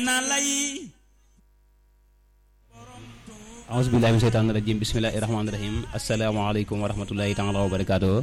aousubillahi min seytaani rajim bismillahi rahmaani rahim asalaamaaleykum wa rahmatullahi taala wa barakaatu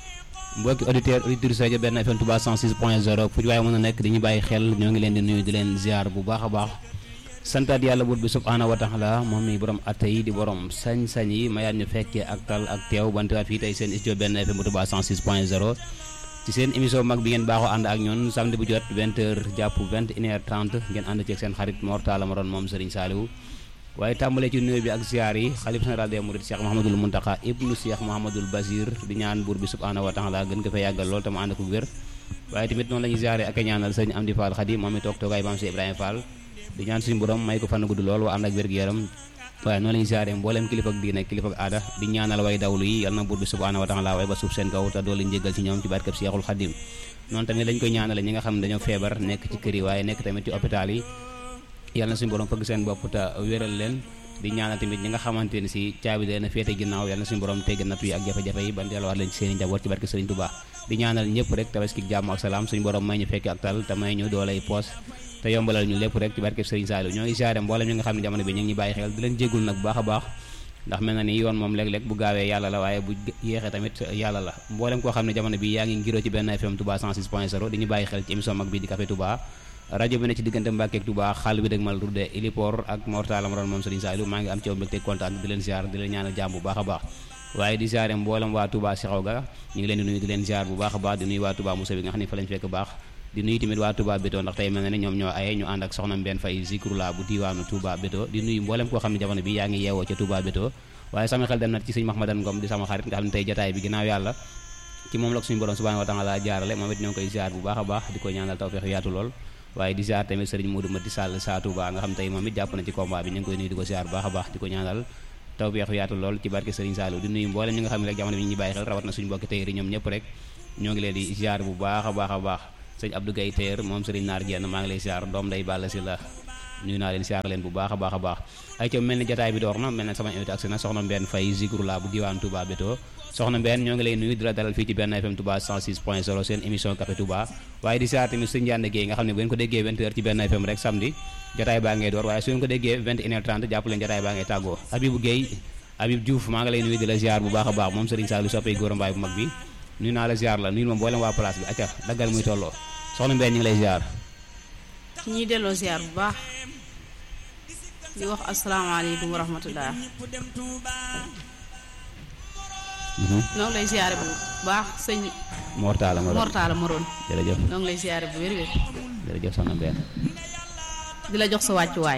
mbokki auditeur auditrice rajo benn FM Touba 106 point 0 fu ñu waaye mën a nekk dañuy bàyyi xel ñoo ngi leen di nuyu di leen ziar bu baax a baax santaat yàlla buur bi subhaanahu wa taala moom mi borom atte yi di borom sañ-sañ yi mayaat ñu fekkee ak tal ak teew bantewaat fii tey seen studio benn FM bu Touba 106 point 0 ci seen émission mag bi ngeen baaxoo ànd ak ñun samedi bu jot 20 heures jàpp 21 heures 30 ngeen ànd ceeg seen xarit Mor Talla Maron moom Serigne Saliou waaye tàmbalee ci nuyoo bi ak ziar yi xalif général des mourides Cheikh Mouhamadul Mountakha ibnu Cheikh Mouhamadul Basir di ñaan buur bi subhaanahu wa taala gën ko fa yàggal lool te mu ànd ko wér waaye tamit noonu la ñuy ziaree ak a ñaanal sëñ Amdi Fall Khadi moom mi toog toogaay maam si Ibrahima Fall di ñaan suñu borom may ko fan gudd lool waa ànd ak wér-gu-yaram waaye noonu la ñuy ziaree mbooleem kilifa ak diine kilifa ak aada di ñaanal way dawlu yi yal na buur bi subhaanahu wa taala way ba suuf seen kaw te doolu njéggal ci ñoom ci barkeb Cheikhul Khadim noonu tamit lañ koy ñaanale ñi nga xam ne dañoo feebar nekk ci kër yi waaye nekk tamit ci hôpital yi yàlla na suñu borom fëgg seen bopp te wéral leen di ñaanal tamit ñi nga xamante ne si caabi dee na féete ginnaaw yàlla na suñu borom tegg nattu yi ak jafe-jafe yi ban delluwaat leen ci seen i njaboot ci barke Sëriñ Tuubaa di ñaanal ñëpp rek tabaski jàmm ak salaam suñu borom may ñu fekk ak tal te may ñu doolay poos te yombalal ñu lépp rek ci barke Sëriñ Saliou ñoo ngi siyaare mboolem ñi nga xam ne jamono bi ñu ngi ñu bàyyi xel di leen jéggul nag bu baax a baax ndax mel na ni yoon moom léeg-léeg bu gaawee yàlla la waaye bu yéexee tamit yàlla la mboolem koo xam ne jamono bi yaa ngi ngiroo ci benn FM Touba 106 point 0 di ñu bàyyi xel ci émission mag bi di Café Touba rajo bi ne ci diggante Mbàkke ak Touba xaal bi dëgg mal rudde Ilipor ak Mortala Maron moom Serigne Saliou maa ngi am ci yow mbégte kontaan di leen ziar di leen ñaanal jàmm bu baax a baax waaye di ziare mboolem waa Touba si xaw ga ñu ngi leen di nuyu di leen ziar bu baax a baax di nuyu waa Touba Moussa bi nga xam ne fa lañ fekk baax di nuyu tamit waa Touba Béto ndax tey mel na ne ñoom ñoo aye ñu ànd ak soxna Mbène Faye Zikrula bu diwaanu Touba Béto di nuyu mboolem koo xam ne jamono bi yaa ngi yeewoo ca Touba Béto waaye sama xel dem na ci sëñ Mahmadan Ngom di sama xarit nga xam ne tey jotaay bi ginnaaw yàlla ci moom la ko suñu borom subhanahu wa taala jaarale moom it ñoo ngi koy ziar bu baax a baax di ko ñaanal tawfeex yaatu lool waaye di ziar tamit sëriñ Modou Mati Sall saa Touba nga xam tey moom it jàpp na ci combat bi ñu ngi koy nuyu di ko ziar bu baax a baax di ko ñaanal tawfeex yaatu lool ci barke sëriñ Saliou di nuyu mboolem ñi nga xam ne rek jamono bi ñu bàyyi xel rawat na suñu mbokki teyri ñoom ñëpp rek ñoo ngi leen di ziar bu baax a baax a baax sëñ Abdou Gaye Teer moom sëriñ Naar Jenn maa ngi lay ziar doom day bàll si la nuyu naa leen siyaar leen bu baax a baax a baax ay ca mel ni jataay bi door na mel ne sama invité ak na soxna Mbène Faye Zikrula bu diwaan Touba Béto soxna Mbène ñoo ngi lay nuyu di la dalal fii ci benn FM Touba 106 point 0 seen émission Café Touba waaye di siyaar tamit sëñ Ndiane Guèye nga xam ne bu ngeen ko déggee 20 heures ci benn FM rek samedi jataay baa ngay door waaye su ngeen ko déggee 21 heures 30 jàpp leen jataay baa ngay tàggoo Habibou Guèye Habib Diouf maa ngi lay nuyu di la ziar bu baax a baax moom Serigne Saliou soppee góor mbaay bu mag bi nuyu naa la ziar la nuyu ma mboolem waa place bi acca daggal muy tolloo soxna Mbène ñu ngi lay ziar ñuy delloo ziar bu baax di wax asalaamaaleykum wa rahmatulah. ñoo ngi lay ziare bu baax sëñ. Mortala Maron Mortala Maron. jërëjëf ñoo ngi lay ziare bu wér-wér. jërëjëf soxna Mbène. di la jox sa wàccuwaay.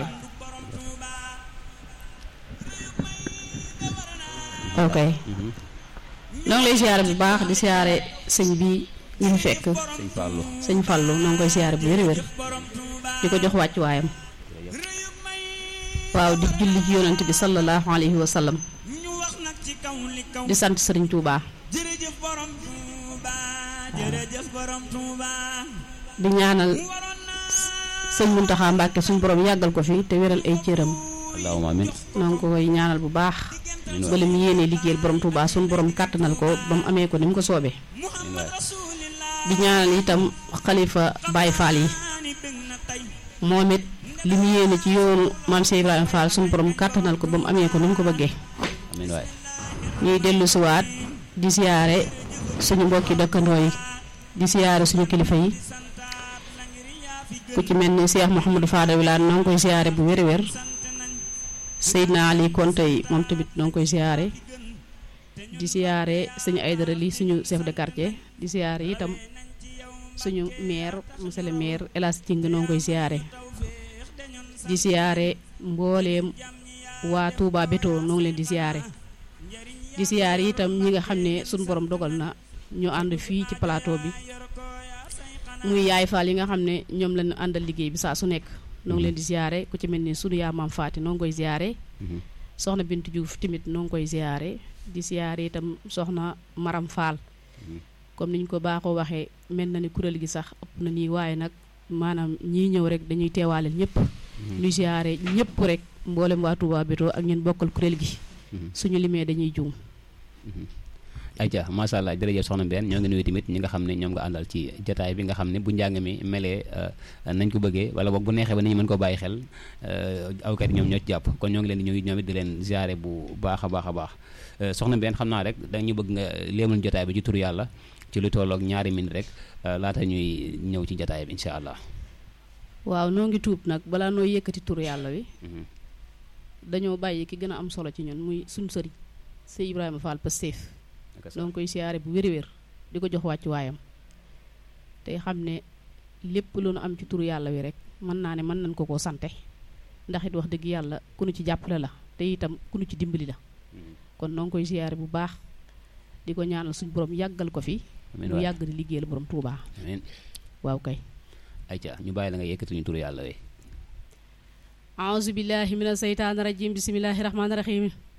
ok. ñoo ngi lay ziare bu baax di ziare sëñ bi ñu fi fekk. sëñ Fallou. sëñ Fallou ñoo ngi koy ziare bu wér-wér. di ko jox wàccuwaayam. waaw di julli ci yonent bi sallallahu alayhi wa sallam di sant Serigne Touba di ñaanal sëñ Muntaxa Mbàkke suñ borom yàggal ko fi te wéral ay cëram allahumma amin noo ngi ko koy ñaanal bu baax bala mu yéenee liggéeyal borom Touba suñ borom kàttanal ko ba mu amee ko ni mu ko soobee di ñaanal itam xalifa Baye Fall yi moom it li mu yéene ci yoonu maam Cheikh Ibrahima Fall suñu borom kàttanal ko ba mu amee ko ni mu ko bëggee. amiin waay. ñuy dellu siwaat di siyaare suñu mbokki dëkkandoo yi di siyaare suñu kilifa yi ku ci mel ni Cheikh Mouhamadou Fada Wilane noo ngi koy siyaare bu wér-wér Seydina Ali Konte yi moom tamit noo ngi koy siyaare di siyaare suñu Aydara li suñu chef de quartier di siyaare itam suñu maire monsieur le maire El Hadj Ting noo ngi koy siyaare. di siyaare mbooleem waa Touba Béto noo ngi leen di siyaare di siyaare itam ñi nga xam ne suñu borom dogal na ñu ànd fii ci plateau bi muy yaay faal yi nga xam ne ñoom lañu àndal liggéey bi saa su nekk noo ngi leen di siyaare ku ci mel ni sunu yaa maam Faati noo ngi koy siyaare soxna Bintu Diouf tamit noo ngi koy siyaare di siyaare itam soxna Maram Fall comme niñ ko baaxoo waxee mel na ni kuréel gi sax ëpp na nii waaye nag maanaam ñii ñëw rek dañuy teewaaleel ñëpp ñu siyaare ñëpp rek mboolem waa Touba Béto ak ñeen bokkal kuréel gi suñu limee dañuy juum ayca macha allah jërëjëf soxna Mbène ñoo ngi nuyu tamit ñi nga xam ne ñoom nga àndal ci jataay bi nga xam ne bu njàng mi melee nañ ko bëggee wala boog bu neexee ba nit ñi mën ko bàyyi xel awkat yi ñoom ñoo ci jàpp kon ñoo ngi leen di ñëw ñoom it di leen ziare bu baax a baax a baax soxna Mbène xam naa rek dañu bëgg nga léemal jotaay bi ci tur yàlla ci lu tolloog ñaari minute rek laata ñuy ñëw ci jataay bi incha allah. waaw noo ngi tuub nag balaa noo yëkkati tur yàlla wi dañoo bàyyi ki gën a am solo ci ñun muy suñ sëriñ sëñ Ibrahima Fall Pastef noo ngi koy siyaare bu wér-wér di ko jox wàccu waayam tey xam ne lépp lu nu am ci tur yàlla wi rek mën naa ne mën nañ ko koo sante ndax it wax dëgg yàlla ku nu ci jàppale la te itam ku nu ci dimbali la kon noo ngi koy siyaare bu baax di ko ñaanal suñ borom yàggal ko fi mu yàgg di liggéeyal borom Touba amiin waaw kay ayca ñu bàyyi la nga yëkkati ñu tur yàlla wi aouzu billahi mina seytaani rajim bismillahi rahmaani rahim